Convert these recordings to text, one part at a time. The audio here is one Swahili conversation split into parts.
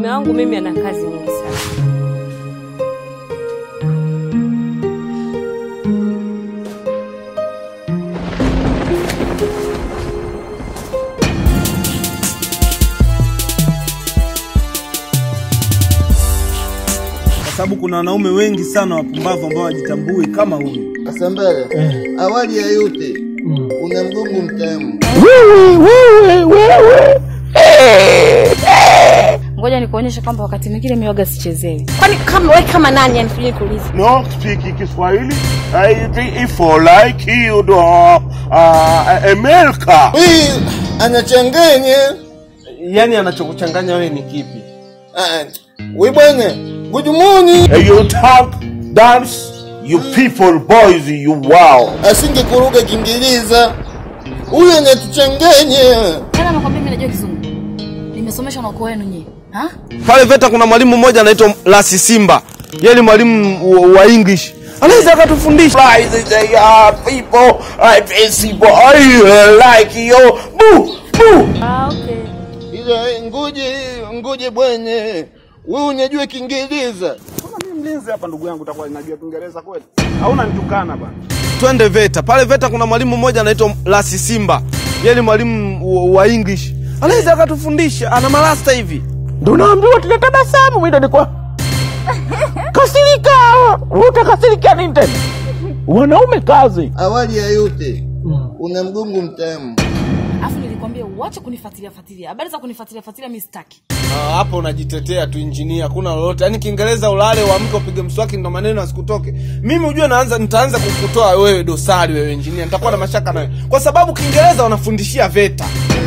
mume wangu mimi ana kazi nyingi sana. kwa sababu kuna wanaume wengi sana wapumbavu ambao wajitambui kama huyu. Asambara, awali ya yote una mgongo mtamu. Ngoja nikuonyeshe kwamba wakati mwingine miwaga sichezewi. Kwani kama wewe kama nani yani tuje kuuliza. No speak Kiswahili. I if like you do uh, America. Hii anachanganya. Yaani anachokuchanganya wewe ni kipi? Ah, we bwana, good morning. You talk, dance, you people, boys, you wow. Asingekuruga Kiingereza. Huyu anatuchanganya. Tena nakwambia mimi najua kizungu. Nimesomeshwa na ukoo wenu nyie. Ha? Pale VETA kuna mwalimu mmoja anaitwa Lasi Simba, yeye ni mwalimu wa- wa English, anaweza akatufundisha. Guys, they are people, I people, I like you. Boo, boo. Ah, okay. Ila eh, ngoje, ngoje bwana. Wewe unajua Kiingereza? Kama mimi mlinzi hapa, ndugu yangu, utakuwa najua Kiingereza kweli? Hauna nitukana bana. Twende VETA. Pale VETA kuna mwalimu mmoja anaitwa Lasi Simba, yeye ni mwalimu wa- wa English, anaweza akatufundisha. Ana marasta hivi. Ndo naambiwa tunatabasamu, mimi ndo nilikuwa kasirika. Utakasirikia nini tena? Wanaume kazi. Awali ya yote una mgongo mtamu. Alafu nilikwambia uache kunifuatilia fuatilia. Habari za kunifuatilia fuatilia mimi sitaki. Ah, hapo unajitetea tu injinia, hakuna lolote. Yaani Kiingereza ulale, uamke, upige mswaki, ndo maneno asikutoke. Mimi ujue naanza nitaanza kukutoa wewe dosari, wewe injinia, nitakuwa na mashaka nawe kwa sababu Kiingereza wanafundishia VETA.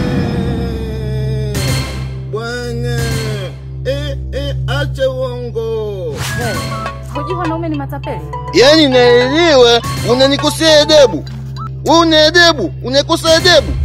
Bwana, eh, eh, acha uongo. Hujui wanaume ni matapeli? Yaani naelewa unanikosea adabu. Wewe una adabu, unakosa adabu.